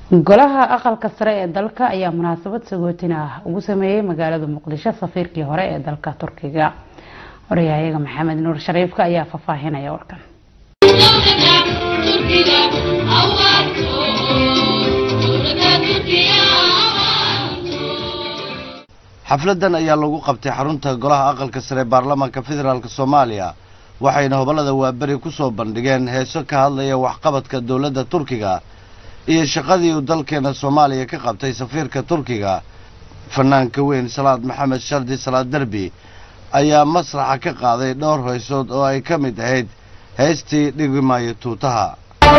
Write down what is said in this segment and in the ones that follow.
golaha aqalka sare ee dalka ayaa munaasabad sagootin ah ugu sameeyey magaalada muqdisho safiirkii hore ee dalka turkiga waryahayaga maxamed nuur shariifka ayaa faahfaahinaya warkan xafladan ayaa lagu qabtay xarunta golaha aqalka sare ee baarlamaanka federaalk soomaaliya waxayna hobolada waaberi ku soo bandhigeen heeso ka hadlaya waxqabadka dowladda turkiga iyo shaqadii uu dalkeena soomaaliya ka qabtay safiirka turkiga fanaanka weyn salaad maxamed shardi salaad derbi ayaa masraxa ka qaaday dhowr heesood oo ay ka mid ahayd heestii dhigi maayo tuutaha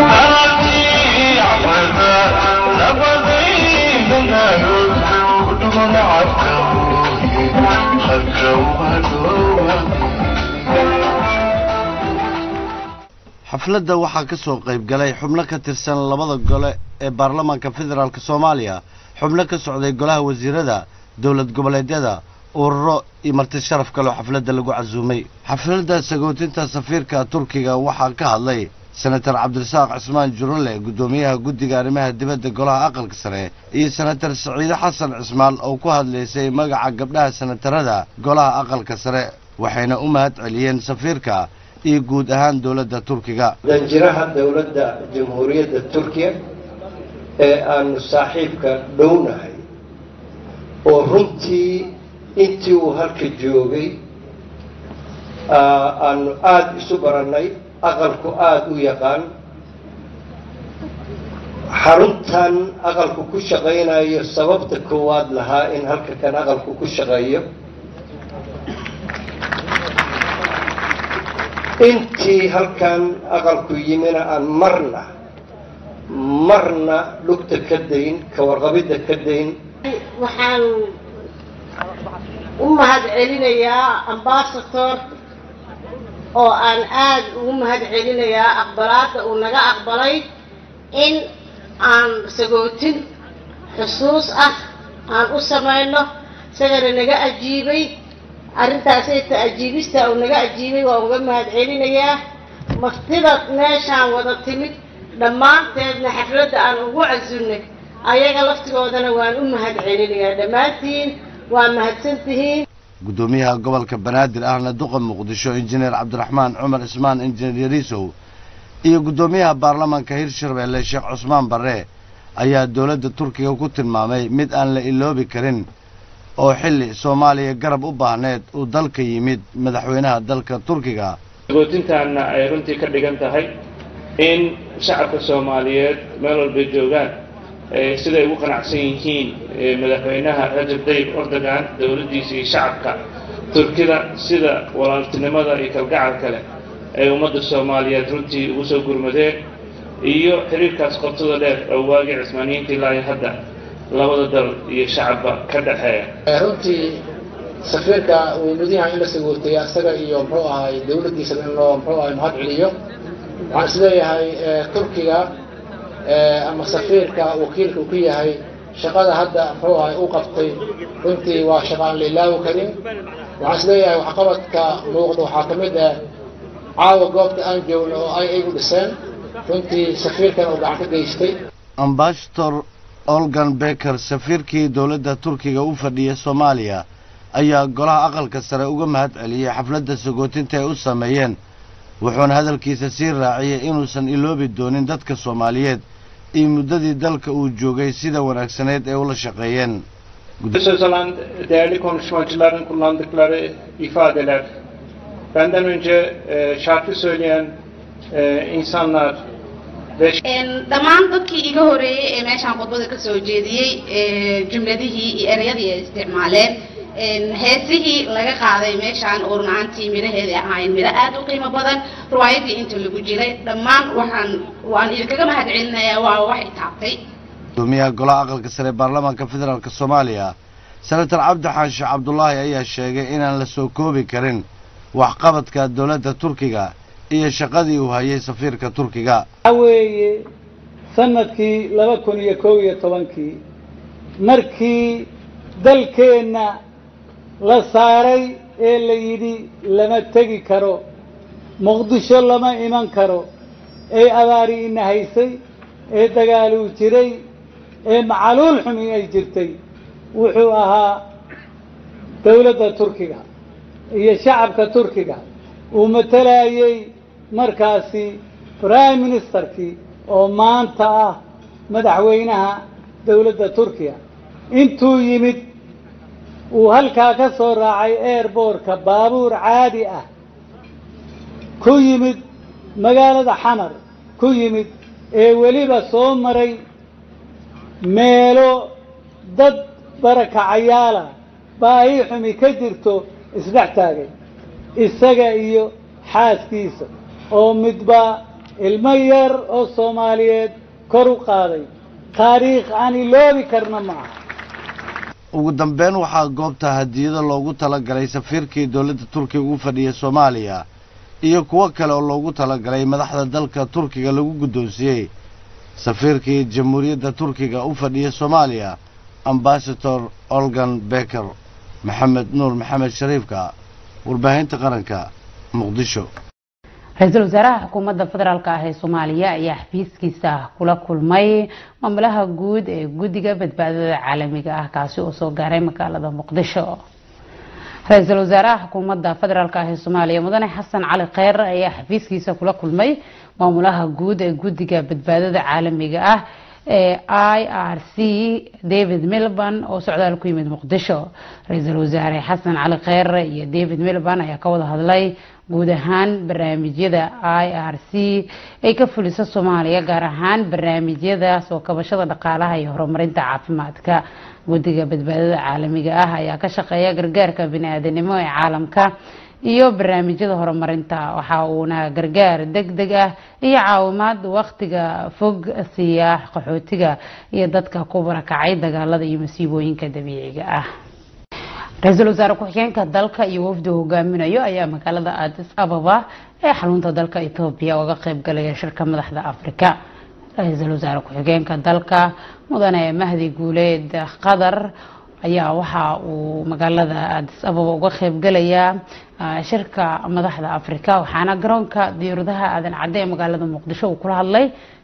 xafladda waxaa ka soo qayb galay xubno ka tirsan labada gole ee baarlamaanka federaalk soomaaliya xubno ka socday golaha wasiirada dowlad goboleedyada ururo iyo marti sharaf kaleo xafladda lagu casuumay xafladda sagootinta safiirka turkiga waxaa ka hadlay senator cabdirasaaq cismaan jurule guddoomiyaha guddiga arrimaha dibadda golaha aqalka sare iyo senator saciide xasan cismaan oo ku hadlaysay magaca gabdhaha senatarada golaha aqalka sare waxayna u mahad celiyeen safiirka iyo guud ahaan dowladda turkiga danjiraha dowladda jamhuuriyadda turkiya ee aanu saaxiibka dhownahay oo runtii intii uu halka joogay aanu aada isu barannay aqalku aada u yaqaan xaruntan aqalku ku shaqaynayo sababta koowaad lahaa in halka kan aqalku ku shaqeeyo intii halkan aqalku yimina aan marna marna lugta ka dayn ka warqabidda ka dayn waxaan u mahad celinayaa ambasador oo aan aada ugu mahad celinayaa aqbalaadda uu naga aqbalay in aan sagootin xusuus ah aan u samayno isagana naga ajiibay arrintaasayta ajiibista uu naga ajiibay waa uga mahad celinayaa martida meeshaan wada timid dhammaanteedna xafladda aan ugu casunnay ayaga laftigoodana waan u mahad celinayaa dhammaantiin waa mahadsantihiin guddoomiyaha gobolka banaadir ahna duqa muqdisho injineer cabdiraxmaan cumar cismaan injineer yariisow iyo guddoomiyaha baarlamaanka hirshabeelle sheekh cusmaan barre ayaa dowladda turkiga ku tilmaamay mid aan la iloobi karin oo xilli soomaaliya garab u baahneed uu dalka yimid madaxweynaha dalka turkiga sagootintaanna ay runtii ka dhigan tahay in shacabka soomaaliyeed meel walbay joogaan siday ugu qanacsan yihiin madaxweynaha rajab tayyib erdogan dowladdiisa iyo shacabka turkida sida walaaltinimada iyo kalgacalka leh ay ummadda soomaaliyeed runtii ugu soo gurmadeen iyo xiriirkaas qobtada dheer oo waagii cismaaniyiinta ilaahi hadda labada dal iyo shacabba ka dhexeeya runtii safiirka uu mudyaha in la sagootaya isaga iyo muxuu ahay dowladdiisa in loo muxuu ahay mahad celiyo waxaan isleeyahay turkiga ama safiirka wakiilka uu ku yahay shaqada hadda muxuu ahay u qabtay runtii waa shaqa aan la ilaawi karin waxaan isleeyahay waxqabadka muuqda waxaa ka mid ah caawa goobta aan joogno oo ay igu dhiseen runtii safiirkan uu gacan ka geystay ambassador olgan beker safiirkii dowladda turkiga u fadhiya soomaaliya ayaa golaha aqalka sare uga mahad celiyey xafladda sagootinta ay u sameeyeen wuxuuna hadalkiisa sii raaciyey inuusan iloobi doonin dadka soomaaliyeed iyo muddadii dalka uu joogay sida wanaagsaneyd ay ula shaqeeyeen Söz alan değerli konuşmacıların kullandıkları ifadeler, benden önce e, şarkı söyleyen e, insanlar ve dhammaan dadkii iga horeeyey ee meeshaan khudbada ka soo jeediyey jumladihii iyo ereyadii ay isticmaaleen heesihii laga qaaday meeshaan oo runaantii midhaheeda ahaayeen midho aad u qiimo badan riwaayadii inta lagu jiray dhammaan waxaan waan idinkaga mahad celinayaa waa wax i taabtay gudoomiyaha golaha aqalka sare ee baarlamaanka federaalk soomaaliya senator cabdi xaashi cabdulaahi ayaa sheegay inaan la soo koobi karin waxqabadka dowladda turkiga iyo shaqadii uu hayay safiirka turkiga waxaa weeye sanadkii laba kun iyo kow iyo tobankii markii dalkeenna la saaray ee la yidhi lama tegi karo muqdisho lama iman karo ee abaari ina haysay ee dagaaluu jiray ee macaluul xumi ay jirtay wuxuu ahaa dowladda turkiga iyo shacabka turkiga uu matalayay markaasi prime ministerkii oo maanta ah madaxweynaha dowladda turkiya intuu yimid uu halkaa ka soo raacay airbortka baabuur caadi ah ku yimid magaalada xamar ku yimid ee weliba soo maray meelo dad barakacayaala baahi xumi ka jirto isdhex taagay isaga iyo xaaskiisa oo midba ilmo yar oo soomaaliyeed kor u qaaday taariikh aan iloobi karna ma aha ugu dambeyn waxaa goobta hadiyado loogu talagalay safiirkii dowladda turkiga ugu fadhiyay soomaaliya iyo kuwo kale oo loogu talagalay madaxda dalka turkiga lagu guddoonsiiyey safiirkii jamhuuriyadda turkiga u fadhiya soomaaliya ambasador olgan beker maxamed nuur maxamed shariifka warbaahinta qaranka muqdisho ra-iisul wasaaraha xukuumadda federaalk ah ee soomaaliya ayaa xafiiskiisa kula kulmay maamulaha guud ee guddiga badbaadada caalamiga ah kaasi oo soo gaaray magaalada muqdisho ra-iisul wasaaraha xukuumadda federaalk ah ee soomaaliya mudane xasan cali kheyr ayaa xafiiskiisa kula kulmay maamulaha guud ee guddiga badbaadada caalamiga ah ee i r c david milban oo socdaal ku yimid muqdisho ra-iisul wasaare xasan cali kheyr iyo david milban ayaa ka wada hadlay guud ahaan barnaamijyada i r c ay ka fulisa soomaaliya gaar ahaan barnaamijyada soo kabashada dhaqaalaha iyo horumarinta caafimaadka guddiga badbaadada caalamiga ah ayaa ka shaqeeya gargaarka bini-aadanimo ee caalamka iyo barnaamijyada horumarinta waxa uuna gargaar deg deg ah iyo caawimaad waqtiga fog siiya qaxootiga iyo dadka ku barakacay dagaalada iyo masiibooyinka dabiiciga ah ra-iisul wasaare ku-xigeenka dalka iyo wafdi hogaaminayo ayaa magaalada addis ababa ee xarunta dalka etoobiya uga qeyb galaya shirka madaxda afrika ra-iisul wasaare ku-xigeenka dalka mudane mahdi guuleed qatar ayaa waxa uu magaalada addis ababa uga qeyb galayaa shirka madaxda afrika waxaana garoonka diyaaradaha aadan cadde ee magaalada muqdisho uu kula hadlay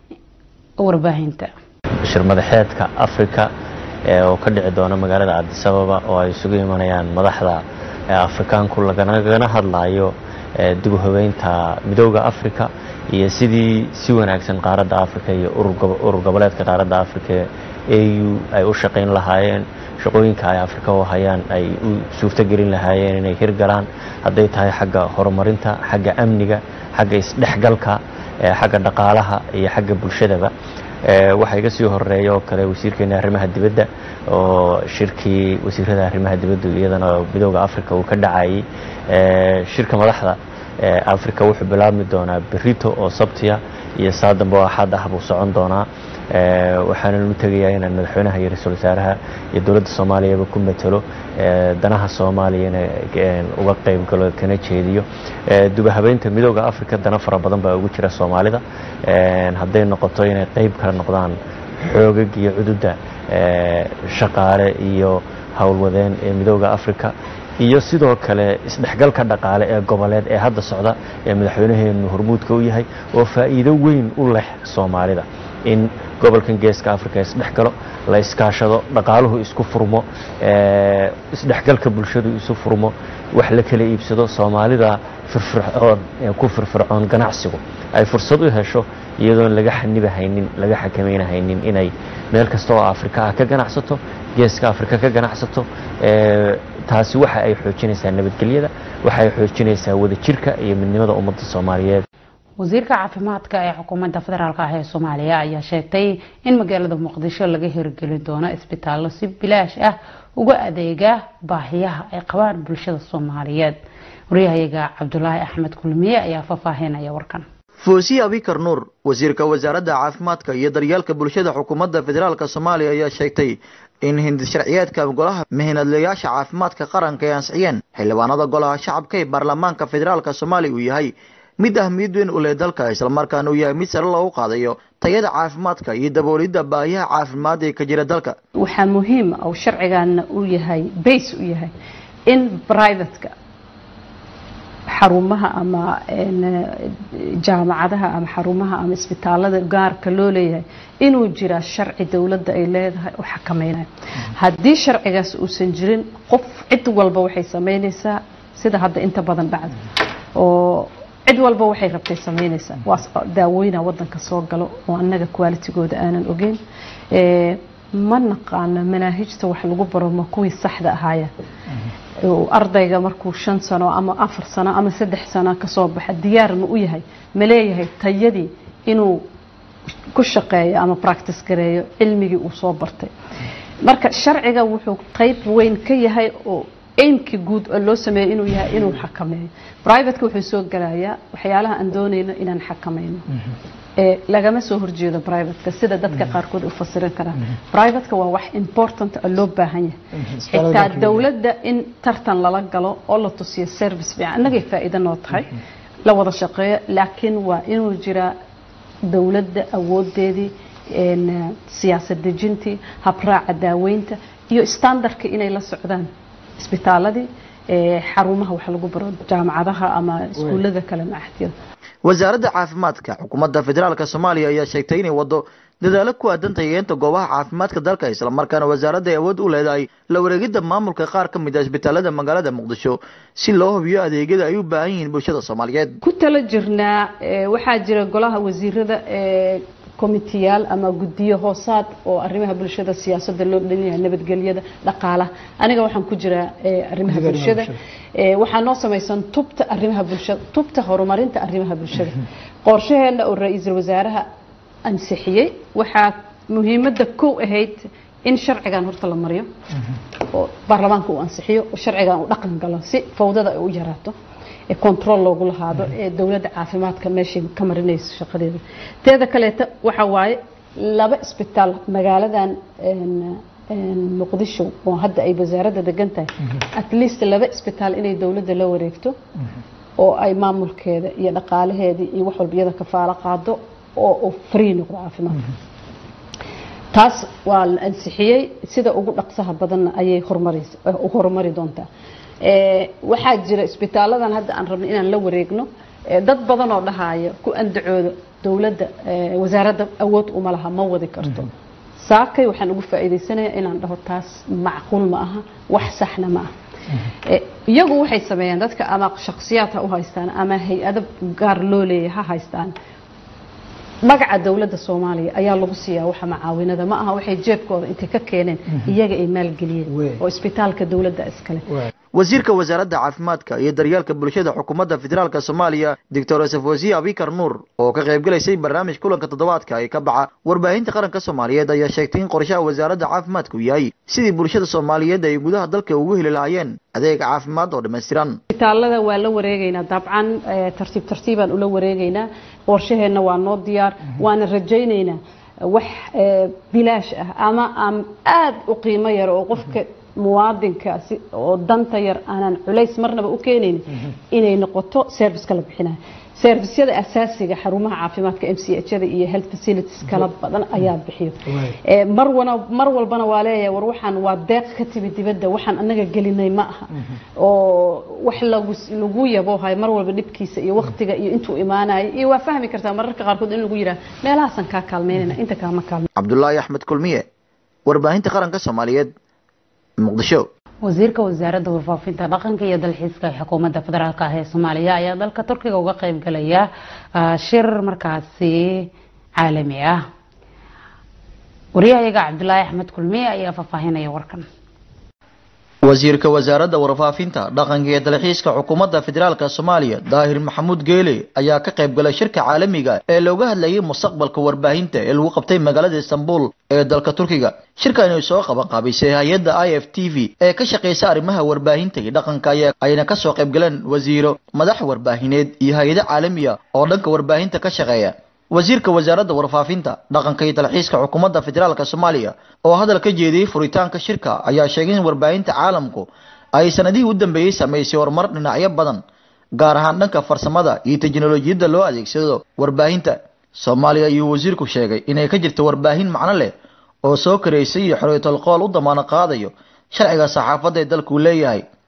warbaahinta shir madaxeedka afrika oo ka dhici doona magaalada addis ababa oo ay isugu imanayaan madaxda afrikaanku lagana hadlayo dib u habeynta midooda afrika iyo sidii si wanaagsan qaaradda afrika iyo urur goboleedka qaaradda afrika au ay u shaqayn lahaayeen shaqooyinka ay afrika u hayaan ay u suurtogelin lahaayeen inay hirgalaan hadday tahay xagga horumarinta xagga amniga xagga isdhexgalka xagga dhaqaalaha iyo xagga bulshadaba waxaa iga sii horeeya oo kale wasiirkeena arrimaha dibadda oo shirkii wasiirada arrimaha dibadda iyadana midooda africa uu ka dhacayay shirka madaxda africa wuxuu bilaabmi doonaa berito oo sabtiya iyo saa dambe oo axad ah buu socon doonaa waxaanan u tegayaa inaan madaxweynaha iyo ra-iisul wasaaraha iyo dowladda soomaaliyaba ku matalo danaha soomaaliyana uga qayb galo kana jeediyo dubahabeynta midooda africa dana fara badan baa ugu jira soomaalida hadday noqoto inay qayb kala noqdaan xoogag iyo cududda shaqaale iyo howlwadeen ee midooda africa iyo sidoo kale isdhexgalka dhaqaale ee goboleed ee hadda socda ee madaxweynaheenu hormuudka u yahay oo faa'iido weyn u leh soomaalida in gobolkan geeska africa isdhexgalo la iskaashado dhaqaaluhu isku furmo isdhexgalka bulshadu isu furmo wax la kala iibsado soomaalida firfircoon ee ku firfircoon ganacsigu ay fursad u hesho iyadoon laga xanibahaynin laga xakameynahaynin inay meel kasta oo afrika ah ka ganacsato geeska afrika ka ganacsato taasi waxa ay xoojinaysaa nabadgelyada waxa ay xoojinaysaa wadajirka iyo midnimada ummadda soomaaliyeed wasiirka caafimaadka ee xukuumadda federaalk ah ee soomaaliya ayaa sheegtay in magaalada muqdisho laga hirgelin doono isbitaallo si bilaash ah uga adeega baahiyaha ay qabaan bulshada soomaaliyeed waryahayaga cabdulaahi axmed kulmiye ayaa faahfaahinaya warkan foosiye abikar nuur wasiirka wasaaradda caafimaadka iyo daryeelka bulshada xukuumadda federaalk soomaaliya ayaa sheegtay in hindi sharciyeedka golaha mihinadlayaasha caafimaadka qaranka ay ansixiyeen xildhibaanada golaha shacabka ee baarlamaanka federaalk soomaaliya uu yahay mid ahmiyad weyn u leh dalka islamarkaana uu yahay mid sare loogu qaadayo tayada caafimaadka iyo daboolidda baahiyaha caafimaad ee ka jira dalka waxaa muhiim ah oo sharcigaana uu yahay base u yahay in privateka xarumaha ama jaamacadaha ama xarumaha ama isbitaalada gaarka loo leeyahay inuu jiraa sharci dowladda ay leedahay oo xakameynaya haddii sharcigaas uusan jirin qof cid walba waxay sameynaysaa sida hadda inta badan dhacda oo cid walba waxay rabtay samaynaysaa waa daawooyina wadanka soo galo oo annaga qualitigooda aanan ogeyn ma naqaano manaahijta wax lagu baro ma kuwii saxda ahaaya ardayga markuu shan sano ama afar sano ama saddex sano kasoo baxa diyaar ma u yahay ma leeyahay tayadii inuu ku shaqeeyo ama practice gareeyo cilmigii uu soo bartay marka sharciga wuxuu qeyb weyn ka yahay oo aimkii guud oo loo sameeyo inuu yahay inuu xakameeyo privateka wuxuu soo gelayaa waxyaalaha aan doonayno inaan xakameyno ee lagama soo horjeedo privateka sida dadka qaarkood u fasirin karaan privateka waa wax important oo loo baahan yahay xitaa dowladda in tartan lala galo oo la tusiyo service fiican annagay faa'iido noo tahay la wada shaqeeyo laakiin waa inuu jiraa dowladda awoodeedii siyaasad dejintii habraaca daaweynta iyo standardka inay la socdaan isbitaaladii xarumaha wax lagu baro jaamacadaha ama iskuullada kale macahdiyada wasaaradda caafimaadka xukuumadda federaalka soomaaliya ayaa sheegtay inay wado dadaalo ku aadan tayeenta goobaha caafimaadka dalka islamarkaana wasaaradda ay awood u leedahay la wareegidda maamulka qaar ka mid a isbitaalada magaalada muqdisho si loo hubiyo adeegyada ay u baahan yihiin bulshada soomaaliyeed ku tala jirnaa waxaa jira golaha wasiirada komitiyaal ama guddiyo hoosaad oo arrimaha bulshada siyaasadda loo dhanyahay nabadgelyada dhaqaalaha aniga waxaan ku jiraa arrimaha bulshada waxaa noo samaysan tubta arrimaha bulshada tubta horumarinta arrimaha bulshada qorshaheena oo ra-iisul wasaaraha ansixiyey waxaa muhiimadda kow ahayd in sharcigan horta la mariyo oo baarlamaanka uu ansixiyo oo sharcigan uu dhaqan galo si fawdada ay u yaraato ee control loogu lahaado ee dowladda caafimaadka meeshay ka marinayso shaqadeeda teeda kaleeta waxa waaye laba isbitaal magaaladan muqdisho oo hadda ay wasaaradda degan tahay at least laba isbitaal inay dowladda la wareegto oo ay maamulkeeda iyo dhaqaalaheedii iyo wax walba iyada kafaalo qaado oo uu free noqdo caafimaadka taas waa la ansixiyey sida ugu dhaqsaha badanna ayay horumaraysa horumari doontaa waxaa jira isbitaaladan hadda aan rabno inaan la wareegno dad badan oo dhahaayo ku andacooda dowladda wasaaradda awood uma laha ma wadi karto saakay waxaan ugu faa'iidaysanayaa inaan dhaho taas macquul ma aha wax saxna ma aha iyagu waxay sameeyaan dadka ama shakhsiyaad ha u haystaan ama hay-ado gaar loo leeyahay ha haystaan magaca dowladda soomaaliya ayaa lagu siiyaa waxa macaawinada ma aha waxay jeebkooda intay ka keeneen iyaga ay maalgeliyeen oo isbitaalka dowladda iskale wasiirka wasaaradda caafimaadka iyo daryeelka bulshada xukuumadda federaalk soomaaliya doctor yosef wasiir abikar nuur oo ka qaybgalaysay barnaamij kulanka toddobaadka ee ka baxa warbaahinta qaranka soomaaliyeed ayaa sheegtay in qorshaha wasaaradda caafimaadku yahay sidii bulshada soomaaliyeed ay gudaha dalka ugu heli lahaayeen adeeg caafimaad oo dhammaystiran isbitaalada waa la wareegaynaa dabcan tartiib tartiibaan ula wareegaynaa qorshaheenna waa noo diyaar waana rajaynaynaa wax bilaash ah ama aan aada u qiimo yar oo qofka muwaadinkaasi oo danta yar aanan culays marnaba u keenaynin inay noqoto serviceka la bixinayo servisyada asaasiga xarumaha caafimaadka m c h-da iyo health facilities kala badan ayaa bixiyo mar wana mar walbana waa leeyahay war waxaan waa deeq ka timi dibadda waxaan anaga gelinay ma aha oo wax lagu lagu yaboohayo mar walba dhibkiisa iyo waqtiga iyo intuu imaanayo iyo waa fahmi kartaa mararka qaarkood in lagu yidhaha meelahaasan kaa kaalmeynayna inta kaama kaalme cabdulaahi axmed kulmiye warbaahinta qaranka soomaaliyeed muqdisho wasiirka wasaaradda warfaafinta dhaqanka iyo dalxiiska ee xukuumadda federaalk ah ee soomaaliya ayaa dalka turkiga uga qayb galaya shir markaasi caalami ah wariyahayaga cabdulaahi axmed kulmiye ayaa faahfaahinaya warkan wasiirka wasaaradda warfaafinta dhaqanka iyo dalxiiska xukuumadda federaalka soomaaliya daahir maxamuud geele ayaa ka qayb galay shirka caalamiga ee looga hadlayay mustaqbalka warbaahinta ee lagu qabtay magaalada istanbul ee dalka turkiga shirkani soo qaban qaabisay hay-adda i f t v ee ka shaqeysa arrimaha warbaahinta iyo dhaqanka ayna kasoo qayb galeen wasiiro madax warbaahineed iyo hay-ado caalamiya oo dhanka warbaahinta ka shaqeeya wasiirka wasaaradda warfaafinta dhaqanka iyo dalxiiska xukuumadda federaalka soomaaliya oo hadal ka jeediyey furitaanka shirka ayaa sheegay in warbaahinta caalamku ay sanadihii u dambeeyey samaysay horumar dhinacyo badan gaar ahaan dhanka farsamada iyo teknolojiyadda loo adeegsado warbaahinta soomaaliya ayuu wasiirku sheegay inay ka jirto warbaahin macno leh oo soo karaysay iyo xoriyatol qool u damaano qaadayo sharciga saxaafadda ee dalkuu leeyahay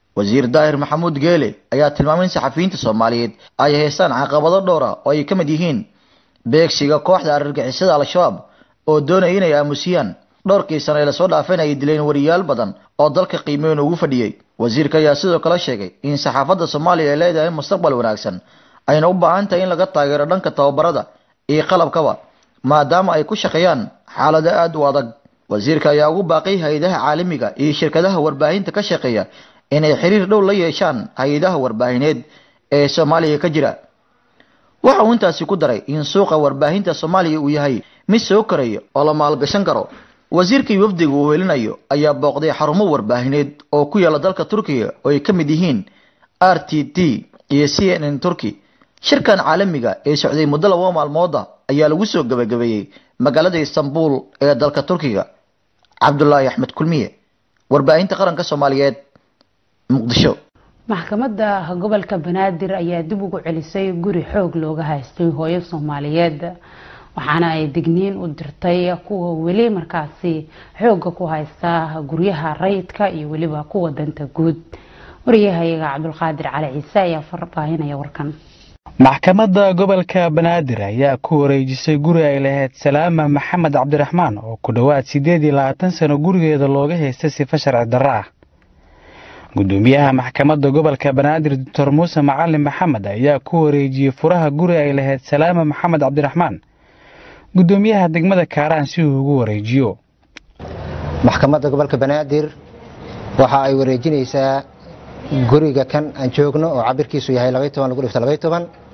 wasiir daahir maxamuud geele ayaa tilmaamay in saxafiyiinta soomaaliyeed ay haystaan caqabado dhowra oo ay ka mid yihiin beegsiga kooxda argagixisada al-shabaab oo doonaya inay aamusiyaan dhowrkii sano ee lasoo dhaafeen ay dileen wariyaal badan oo dalka qiimeyn ugu fadhiyey wasiirka ayaa sidoo kale sheegay in saxaafadda soomaaliya ay leedahay mustaqbal wanaagsan ayna u baahan tahay in laga taageero dhanka tababarada iyo qalabkaba maadaama ay ku shaqeeyaan xaalado aada u adag wasiirka ayaa ugu baaqay hay-adaha caalamiga iyo shirkadaha warbaahinta ka shaqeeya inay xiriir dhow la yeeshaan hay-adaha warbaahineed ee soomaaliya ka jira waxa uu intaasi ku daray in suuqa warbaahinta soomaaliya uu yahay mid soo koraya oo la maalgashan karo wasiirkii wafdiga uu helinayo ayaa booqday xarumo warbaahineed oo ku yaala dalka turkiga oo ay ka mid yihiin r t t iyo c n n turkey shirkan caalamiga ee socday muddo laba maalmooda ayaa lagu soo gabagabeeyey magaalada istanbul ee dalka turkiga cabdulaahi axmed kulmiye warbaahinta qaranka soomaaliyeed muqdisho maxkamadda gobolka banaadir ayaa dib ugu celisay guri xoog looga haystay hooyo soomaaliyeed waxaana ay digniin u dirtay kuwa weli markaasi xooga ku haysta guryaha rayidka iyo weliba kuwa danta guud wariyahayaga cabdulqaadir cali ciise ayaa farbaahinaya warkan maxkamadda gobolka banaadir ayaa ku wareejisay guri ay lahayd salaama maxamed cabdiraxmaan oo ku dhowaad siddeed iyo labaatan sano gurigeeda looga haystay sifa sharci darro ah gudoomiyaha maxkamadda gobolka banaadir doctor muuse macalin maxamed ayaa ku wareejiyey furaha guri ay lahayd salaama maxamed cabdiraxmaan gudoomiyaha degmada kaaraan si uu ugu wareejiyo maxkamadda gobolka banaadir waxa ay wareejinaysaa guriga kan aan joogno oo cabirkiisu yahay lagu dhifto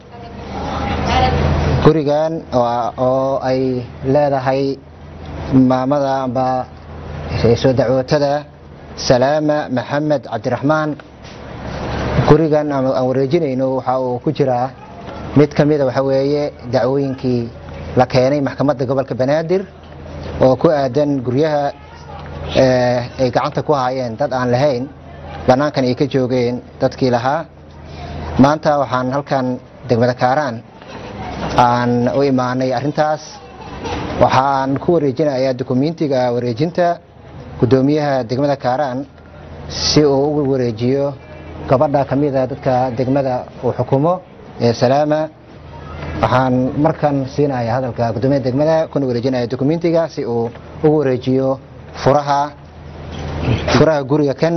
gurigan oo ay leedahay maamada amba soo dacwootada salaama maxamed cabdiraxmaan gurigan aan wareejinayno waxa uu ku jiraa mid ka mida waxa weeye dacwooyinkii la keenay maxkamadda gobolka banaadir oo ku aadan guryaha ay gacanta ku haayeen dad aan lahayn bannaankan ay ka joogeen dadkii lahaa maanta waxaan halkan degmada kaaraan aan u imaanay arrintaas waxaan ku wareejinayaa dukumentiga wareejinta gudoomiyaha degmada kaaraan si uu ugu wareejiyo gabadha ka mida dadka degmada uu xukumo ee salaama waxaan markan siinaya hadalka gudoomiyaha degmada kuna wareejinaya dukumentiga si uu ugu wareejiyo furaha furaha guriga kan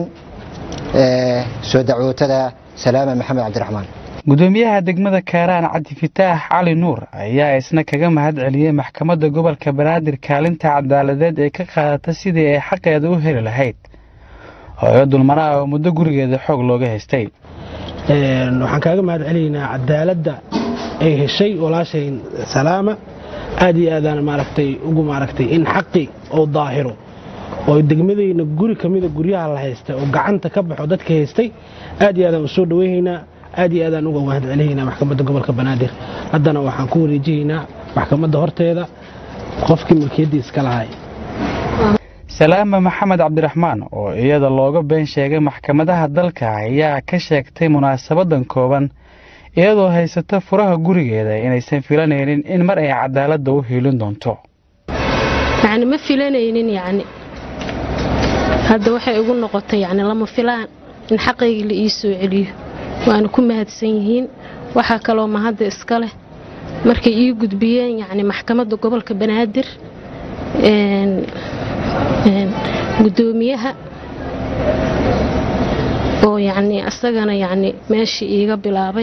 ee soo dacwootada salaama maxamed cabdiraxmaan gudoomiyaha degmada kaaraan cabdi fitaax cali nuur ayaa isna kaga mahad celiyey maxkamadda gobolka banaadir kaalinta cadaaladeed ee ka qaadata sidii ay xaqeeda u heli lahayd hooyo dulmanaha oo muddo gurigeeda xoog looga haystay waxaan kaaga mahad celinaynaa cadaaladda ay heshay walaashay salaama aad iyo aadaan maaragtay ugu maaragtay in xaqi oo daahiro oo degmadayna guri ka mida guryaha la haystay oo gacanta ka baxo dadka haystay aad iyo aadaan u soo dhaweynaynaa aad iyo aadaan uga mahad celinaynaa maxkamadda gobolka banaadir haddana waxaan ku wareejihaynaa maxkamadda horteeda qofkii milkiyaddii iska lahay salaama maxamed cabdiraxmaan oo iyada looga been sheegay maxkamadaha dalka ayaa ka sheegtay munaasabadan kooban iyadoo haysata furaha gurigeeda inaysan filanaynin in mar ay cadaaladda u hiilin doonto yacni ma filanaynin yacni hadda waxay igu noqotay yacni lama filaan in xaqaygii la ii soo celiyo waana ku mahadsan yihiin waxaa kaloo mahadda iska leh markay ii gudbiyeen yacni maxkamadda gobolka banaadir gudoomiyaha oo yacni asagana yacni meeshii iiga bilaabay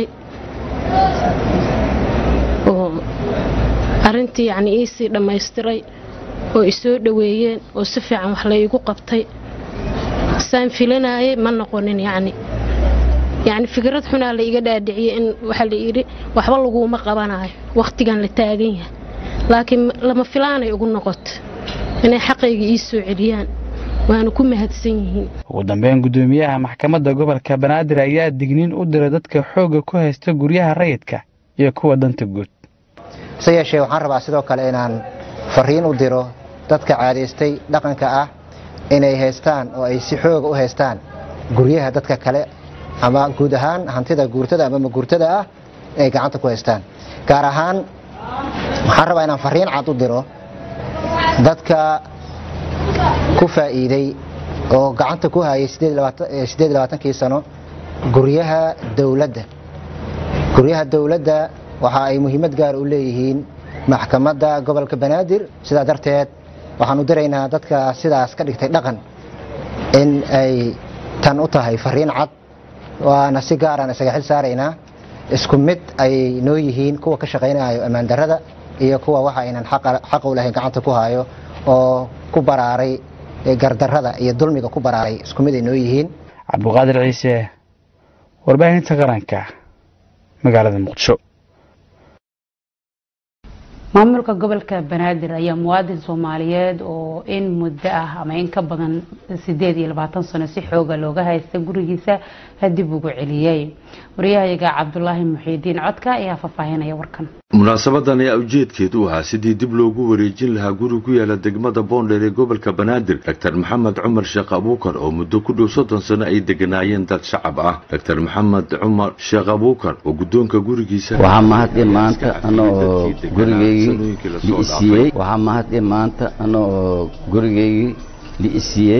oo arrintii yacni iisii dhammaystiray oo isoo dhoweeyeen oo si fiican wax la iigu qabtay saan filanayay ma noqonin yacni yacni fikrad xunaa la iga dhaadhiciyey in waxaa la yidhi waxba laguuma qabanayo wakhtigan la taagan yahay laakiin lama filaanay ugu noqoto inay xaqayga ii soo celiyaan waana ku mahadsan yihiin ugu dambeyn gudoomiyaha maxkamadda gobolka banaadir ayaa digniin u diray dadka xoogga ku haysta guryaha rayidka iyo kuwa danta guud se yeeshee waxaan rabaa sidoo kale inaan fariin u diro dadka caadaystay dhaqanka ah inay haystaan oo ay si xooga u haystaan guryaha dadka kale ama guud ahaan hantida guurtada ama maguurtada ah inay gacanta ku haystaan gaar ahaan waxaan rabaa inaan fariin cad u diro dadka ku faa'iiday oo gacanta ku hayay siddeed labaatankii sano guryaha dowladda guryaha dowladda waxa ay muhiimad gaar u leeyihiin maxkamadda gobolka banaadir sidaa darteed waxaan u diraynaa dadka sidaas ka dhigtay dhaqan in ay tan u tahay fariin cad waana si gaaraan isaga xil saaraynaa isku mid ay noo yihiin kuwa ka shaqaynayo ammaan darrada iyo kuwa waxa aynan xaq u lahayn gacanta ku hayo oo ku baraaray gardarrada iyo dulmiga ku baraaray isku mid ay noo yihiin cabdiqaadir ciise warbaahinta qaranka magaalada muqdisho maamulka gobolka banaadir ayaa muwaadin soomaaliyeed oo in muddo ah ama in ka badan sideed iyo labaatan sano si xooga looga haysta gurigiisa dib ugu celiyey wariyahayaga cabdulaahi muxiidiin codka ayaa faahfaahinaya warkan munaasabadan ayaa ujeedkeedu ahaa sidii dib loogu wareejin lahaa guri ku yaala degmada boondheer ee gobolka banaadir doctor maxamed cumar sheekh abuukar oo muddo ku dhow soddon sano ay deganaayeen dad shacab ah doctor maxamed cumar sheekh abuukar oo guddoonka gurigiisa waxaa mahad in maanta ana oo gurigeygii liisiiyey waxaa mahad in maanta ana oo gurigeygii liisiiyey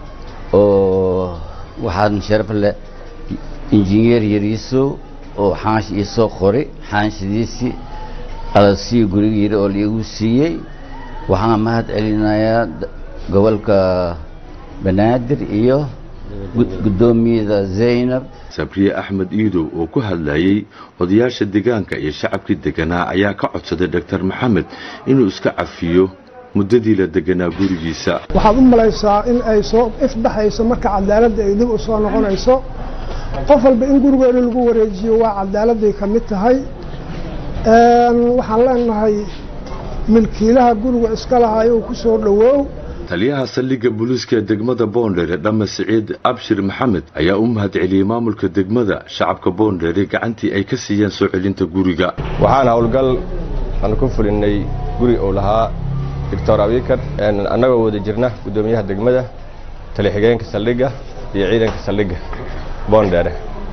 oo waxaan sharaf leh injineer yariisow oo xaansh iisoo qoray xaanshadiisii alasii gurigeeda oo laigu siiyey waxaan mahad celinayaa gobolka banaadir iyo guddoomiyada zaynab sabriye axmed iidow oo ku hadlayey odayaasha deegaanka iyo shacabkii deganaa ayaa ka codsaday doctor maxamed inuu iska cafiyo muddadii la deganaa gurigiisa waxaad u malaysaa in ay soo ifbaxayso marka cadaaladda ay dib u soo noqonayso qof walba in gurigeeda lagu wareejiyo waa cadaaladday ka mid tahay waxaan leenahay milkiilaha guriga iska lahaay uu ku soo dhowoow taliyaha saldhigga booliiska ee degmada boondheere dhamme siciid abshir maxamed ayaa u mahad celiyey maamulka degmada shacabka boondheere gacantii ay ka siiyeen soo celinta guriga waxaan howlgal aan ku fulinay guri uu lahaa doctor abikar annagoo wada jirna guddoomiyaha degmada tali-xigeenka saldhigga iyo ciidanka saldhigga boondheere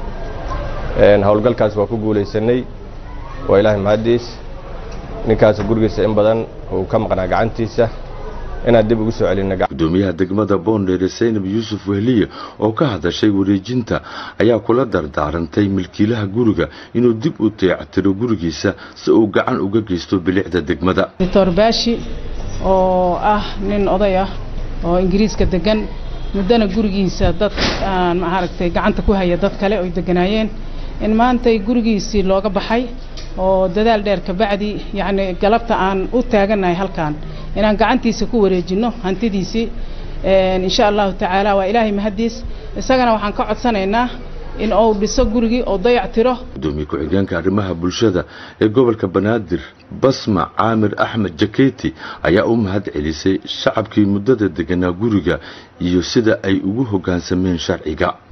howlgalkaas waa ku guulaysanay waa ilaahay mahaddiis ninkaas gurigiisa in badan uu ka maqnaa gacantiisa inaan dib ugu soo celinna gudoomiyaha degmada boondheere saynab yuusuf wehliye oo ka hadashay wareejinta ayaa kula dardaarantay milkiilaha guriga inuu dib u deectiro gurigiisa si uu gacan uga geysto bilicda degmada doctor baashi oo ah nin oday ah oo ingiriiska degan muddana gurigiisa dad aan maaragtay gacanta ku haya dad kale oy deganaayeen in maantay gurigiisii looga baxay oo dadaal dheer kabacdi yacni galabta aan u taagannahay halkan inaan gacantiisa ku wareejinno hantidiisii insha allahu tacaala waa ilaahay mahaddiis isagana waxaan ka codsanaynaa in uu dhiso gurigii oo dayac tiro gudoomiye ku-xigeenka arrimaha bulshada ee gobolka banaadir basma caamir axmed jaketi ayaa u mahad celisay shacabkii muddada deganaa guriga iyo sida ay ugu hoggaansameen sharciga